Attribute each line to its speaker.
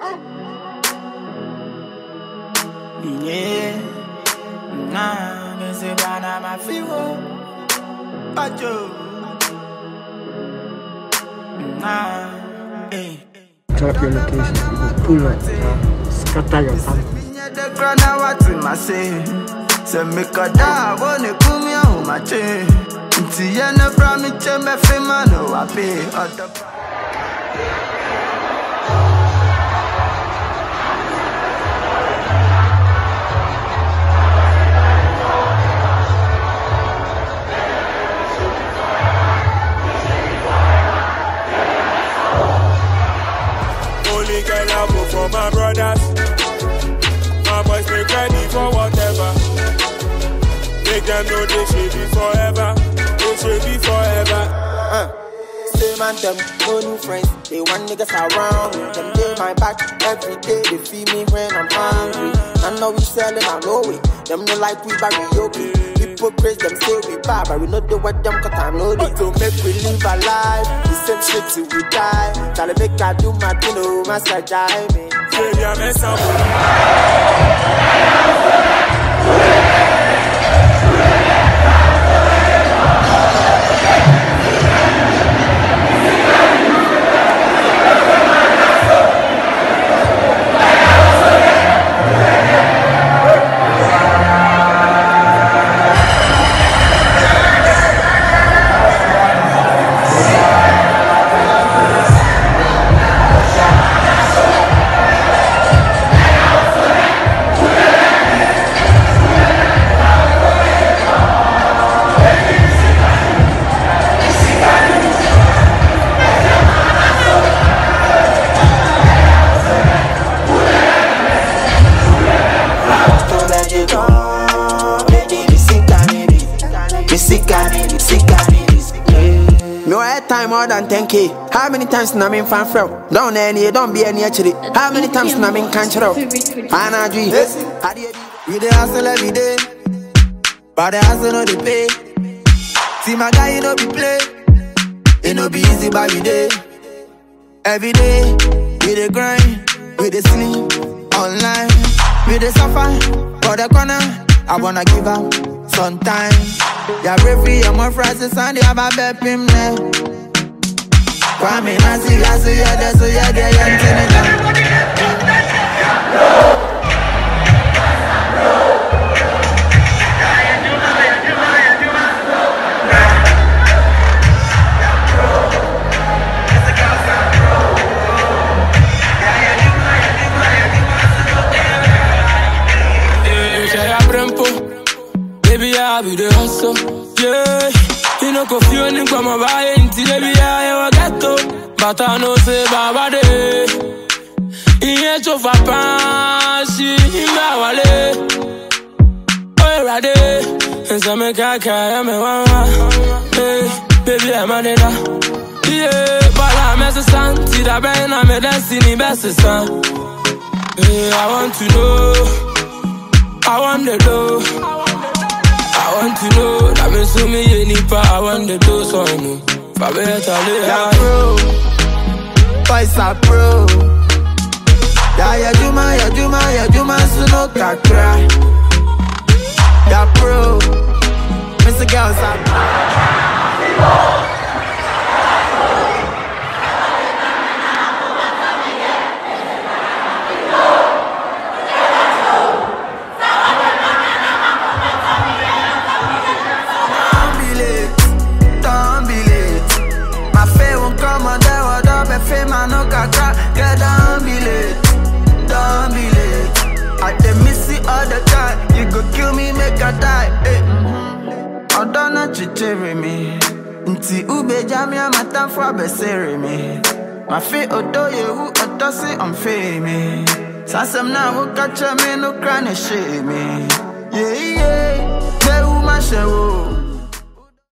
Speaker 1: Yeah, nah, me say bana ma fiwo, ajo. Nah, eh.
Speaker 2: Drop your location. You go pull up. Uh, scatter your family.
Speaker 1: Minye de grana wati ma say, se me kada wone kumi ahu ma che. Nti ye ne bra mi che me fi ma no wa pe. Odo
Speaker 3: Only girl I go for my brothers. My boys make ready for whatever. Make them know they should be forever. They should be forever.
Speaker 4: Uh, same and them, no new friends. They want niggas around me. Them day my back every day. They feed me when I'm hungry. I know we selling, I know it. Them no like we karaoke. Hypocrites, them say we bad, but we know the what them cause I know it. To make we live our life, the same shit till we die. Try to make I do my thing, oh, my side, die, man.
Speaker 3: Failure mess up.
Speaker 4: Don't let you go. Baby, me sick and it is. Me sick and it is. Sick and it is. Me want time more than 10k. How many times na me fan from? Don't any, don't be any actually. How many times na me can't show? Anna G. How do you
Speaker 1: We dey hustle every day, but the hustle no dey pay. See my guy, you no be play. It no be easy, but we dey. Every day, we dey grind, we dey sleep online, we dey suffer for the corner. I wanna give up sometimes. Yeah, referee, I'm on Friday, Sunday, I'm a bet him there. Kwame Nasi, Yasu, yeah, there, so yeah, there, yeah, I'm
Speaker 5: Yeah, say I brempo. Baby, I be the hustle. Yeah, you know, coffee on him come by into baby, I get to. But I know say Baba de. Iye to fa pansi, imba wale. Oh, rade. Nsa me kaka, ya me wawa. Hey, baby, I'm a nena. Yeah, but I'm a son. See that ben, I'm a destiny best son. Yeah, I want to know. I want the dough. I want to know that me so me any pa. I want the dough, so I know. For better lay
Speaker 1: Yeah,
Speaker 5: high.
Speaker 1: bro. Boys are pro. Yeah, yeah, Juma, yeah, Juma, yeah, Juma, so no kakra. Yeah, pro. Mr. Girls are Don't be late, don't be late. My faith won't come on there, what up, and fame, I no kaka. Yeah, don't be late, don't be late. I dey miss it all the time. You go kill me, make I die. Eh. Ọdọ́nà chichiri mi, nti ube jami amata fún abẹ́sẹ̀rẹ̀ mi. Màfi odò yewu ọ̀tọ́ sí ọ̀nfẹ́ mi. Sásẹ̀m náà wọ́n kàchẹ́ mi nù kúrẹ́ ní ṣe mi. Yéyé, gbẹ̀wù má ṣe wò.